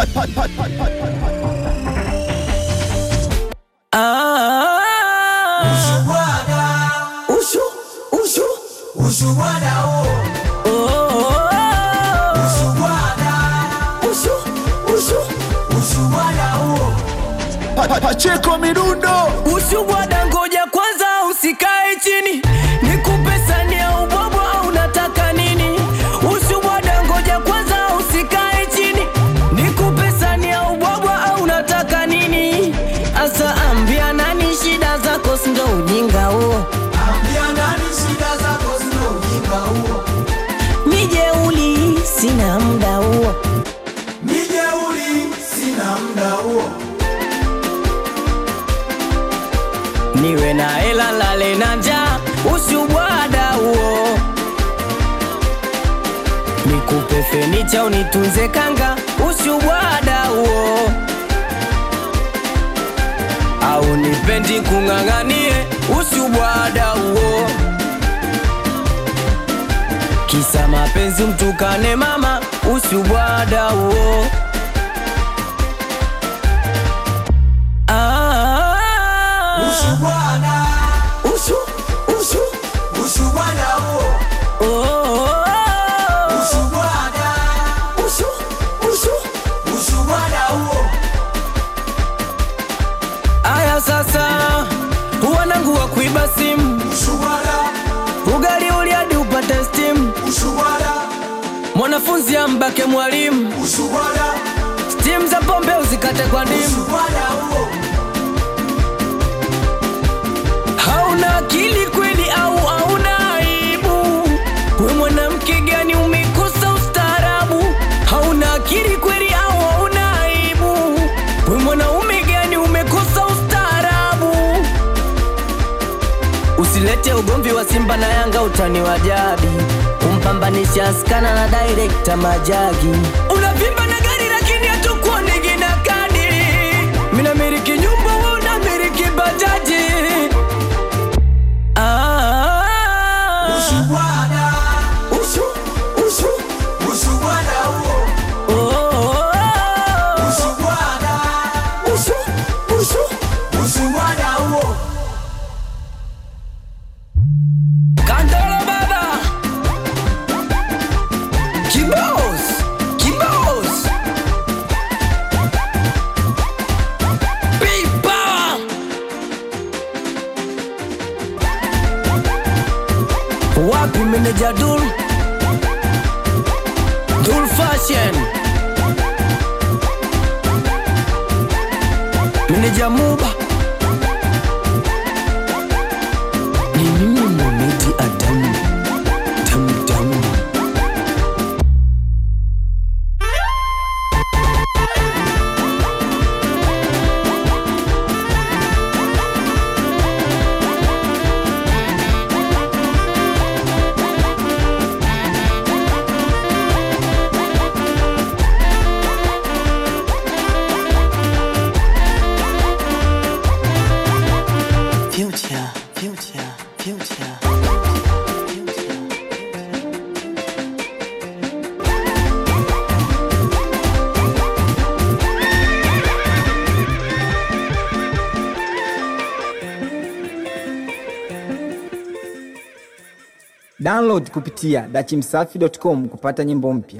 Ushu, ushu, Ushuhada huo, ushu, ushu. ushuhada huo, Pacheko midundo Ushubwada, ngoja kwanza usikae chini, nikupe sani ya ubwabwa au unataka nini? Ushubwada, ngoja kwanza usikae chini, nikupe sani ya ubwabwa au unataka nini? Asa ambia nani shida zako, sindo ujinga huo. ambia nani shida zako zina ujinga huo, Mijeuli, sina muda huo. mijeuri sina muda huo, niwe na hela lale na njaa, ushubwada huo. Nikupe fenicha unitunze kanga, ushubwada huo. Au nipendi kung'ang'anie, ushubwada huo. Kisa mapenzi mtukane mama, ushubwada huo. Ah, ushuhada, ushu, ushu. ushuhada huo, ushuhada, ushuhada huo, Aya sasa, wanangu wa kuiba simu, ushuhada, ugali uli hadi upate stimu, ushuhada, mwanafunzi ambake mwalimu, ushuhada, stimu za pombe uzikate kwa ndimu. ushuhada huo, Hauna akili kweli au hauna aibu? We mwanamke gani umekosa ustaarabu? Hauna akili kweli au hauna aibu? We mwanaume gani umekosa ustaarabu? Usilete ugomvi wa Simba na Yanga, utani wa jadi kumpambanisha askana na direkta Majagi. Unavimba na gari lakini hatukuonigi na kadi. Mina miliki nyumba, wewe unamiliki bajaji. Ah, ushuhada, ushu, ushu, ushuhada huo, oh, ushuhada, ushu, ushu. ushuhada huo. Kandolo baba Kibos Kibos Pipa Wapi meneja Dul Dul Fashion Meneja Muba Ni mimi Mohamed Adam Dam dam Future, future, future. Download kupitia dachimsafi.com kupata nyimbo mpya.